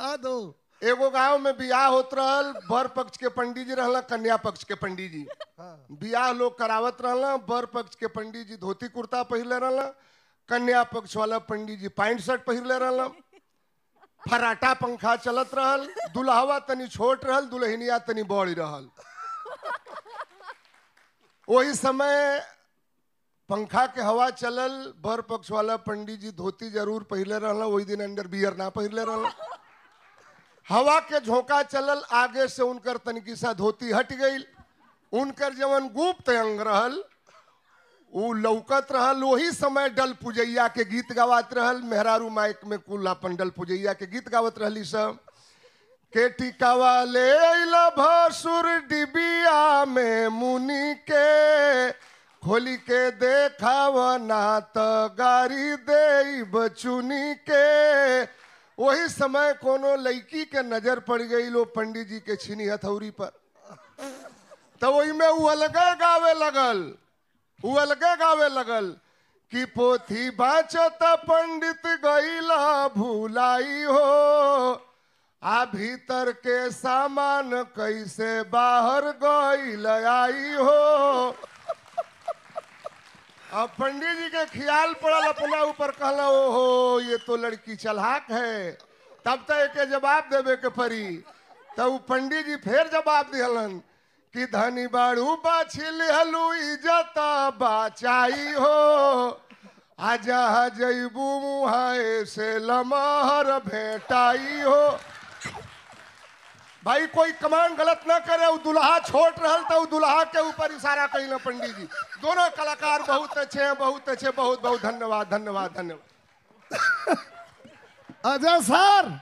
सुना दो एगो गांव में बियाह होत रहल बर पक्ष के पंडित जी रहला कन्या पक्ष के पंडित जी बियाह लोग करावत रहला बर पक्ष के पंडित जी धोती कुर्ता पहिरले रहला कन्या पक्ष वाला पंडित जी पैंट शर्ट पहिरले रहला फराटा पंखा चलत रहल दुल्हवा तनी छोट रहल दुल्हनिया तनी बड़ी रहल वही समय पंखा के हवा चलल बर पक्ष वाला पंडित जी धोती जरूर पहिरले रहला वही दिन अंडर बियर ना पहिरले रहला हवा के झोंका चलल आगे से उनकर तनिकी सा धोती हट गई उनकर जवन गुप्त अंग रहल उ लौकत रहल वही समय डल पुजैया के गीत गावत रहल मेहरारू माइक में कुल अपन डल पुजैया के गीत गावत रहली सब के टिकावा ले अइला भसुर डिबिया में मुनि के खोली के देखाव ना त गारी दे बचुनी के वही समय कोनो लड़की के नजर पड़ गई लो पंडित जी के छीनी हथौरी पर तो वही में उ अलगे गावे लगल उ अलगे गावे लगल कि पोथी बाचत पंडित गईला भूलाई हो आ भीतर के सामान कैसे बाहर गईल आई हो अब पंडित जी के ख्याल पड़ल अपना ऊपर कहला ओहो ये तो लड़की चलाक है तब तो एक जवाब देवे के पड़ी तब पंडित जी फिर जवाब दिहलन कि धनी बाड़ू बाछिल हलू इजत बाचाई हो आजा जैबू मुहाए से लमहर भेटाई हो भाई कोई कमान गलत ना करे वो दुल्हा छोट रहल तो दुल्हा के ऊपर इशारा कही पंडित जी दोनों कलाकार बहुत अच्छे हैं बहुत अच्छे बहुत बहुत धन्यवाद धन्यवाद धन्यवाद अजय सर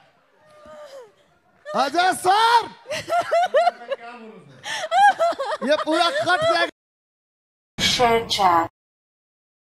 अजय सर ये पूरा कट जाएगा Share chat.